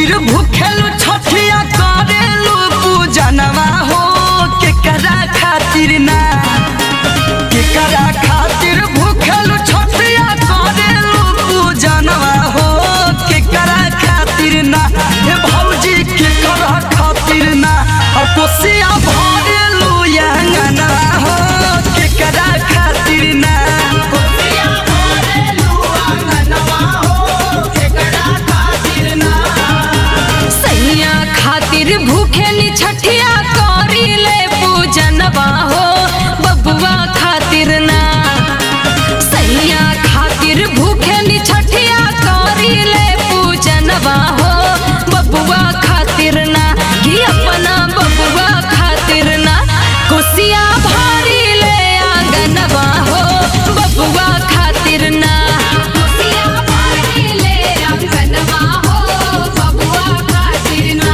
खातिर भूखेलु छठिया करेलु पूजनवा हो केकरा खातिर ना केकरा खातिर भूखेलु छठिया करेलु पूजनवा हो केकरा खातिर ना हे भौजी केकरा खातिर ना और कोसिया भरेलु यंगना हो केकरा खातिर ना कोसिया भरेलु अंगनवा हो केकरा खातिर ना सैया खातिर भूखेली छठिया करी ले पूजनवा हो बबुआ खातिर ना सैया खातिर भूखेली छठिया करी ले पूजनवा हो बबुआ खातिर ना कि अपना बबुआ खातिर ना कुसिया भारी ले आंगनवा हो बबुआ खातिर ना कुसिया भारी ले आंगनवा हो बबुआ खातिर ना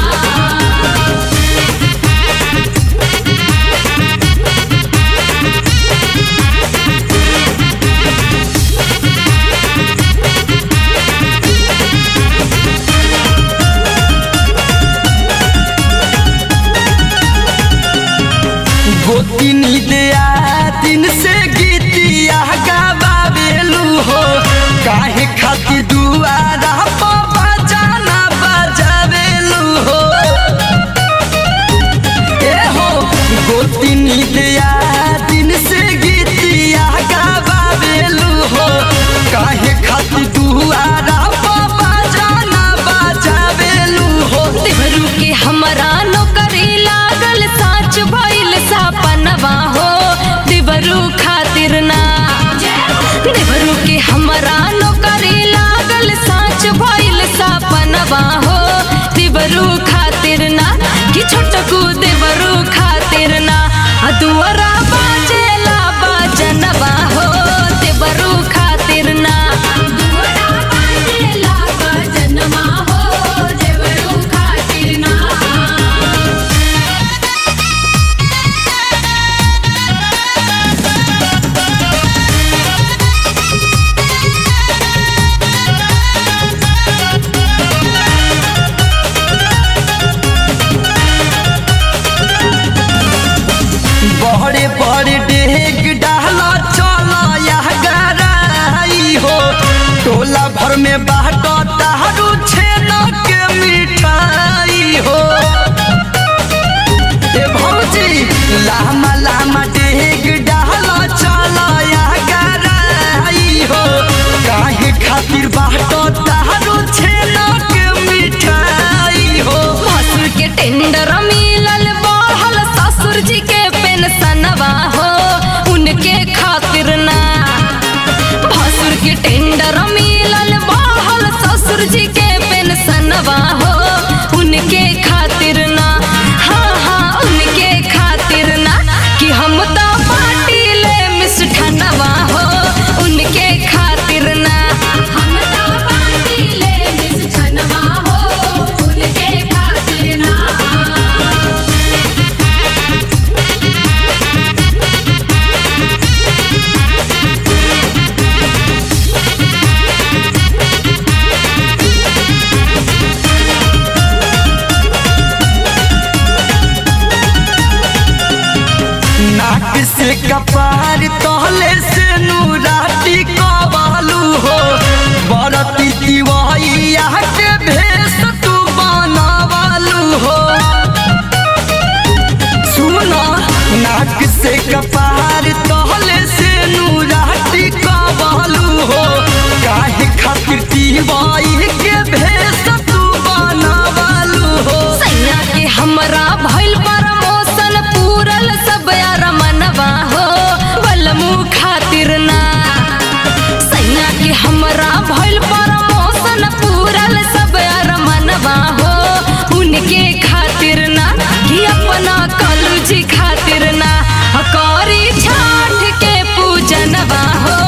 गोतिनी दिया दिन से गीतिया गावेलू हो काहे खातिर दुआरा पर बजाना बजावेलू हो ए हो गोतिनी दिया दिन से गीतिया गावेलू हो काहे खातिर दुआरा पर बजाना बजावेलू हो देवरू के हमरा नौकरी लागल साच भइल सपनवा हो देवरू खातिर ना देवरू के हमरा नौकरी लागल साच भइल सपनवा हो देवरू खातिर ना कि छोटकू देवरू खातिर ना आ दुआरा बाजेला बाजनवा हो देवरू खातिर ना दुआरा बाजेला बाजनवा हो देवरू खातिर ना बड़े बड़े डेग डाला चला यह गराई हो टोला भर में बाटो तारू छेना के मिठाई हो ए भौजी लामा लामा डेग डाला चला यह गराई हो काहे खातिर बाटो तारू छेना के मिठाई हो भसुर के टेंडर मिलल बढ़ल ससुर जी के पेंशनवा हो उनके खातिर ना भसुर के टेंडर मिलल बढ़ल ससुर जी के पेंशनवा हो उनके खातिर ना हाँ हाँ उनके खातिर ना कि हम तो पार्टी ले मिष्ठनवा हो उनके खातिर ना हम तो पार्टी ले मिष्ठनवा हो उनके खातिर ना नाक से कपार तहले से नूराटी कबालू हो बरती दिवाइया के भेष तू बनावालू हो सुनो नाक से कपार तहले से नूराटी कबालू हो काहे खातिर दिवाई के भेष तू बनावालू हो सैया के हमरा भइल प्रमोशन पूरल सब यार मनवा हो बलमू खातिर ना सैया के हमरा भइल प्रमोशन पूरल सब यार मनवा हो उनके खातिर ना कि अपना कलू जी खातिर ना करी छाठ के पूजनवा हो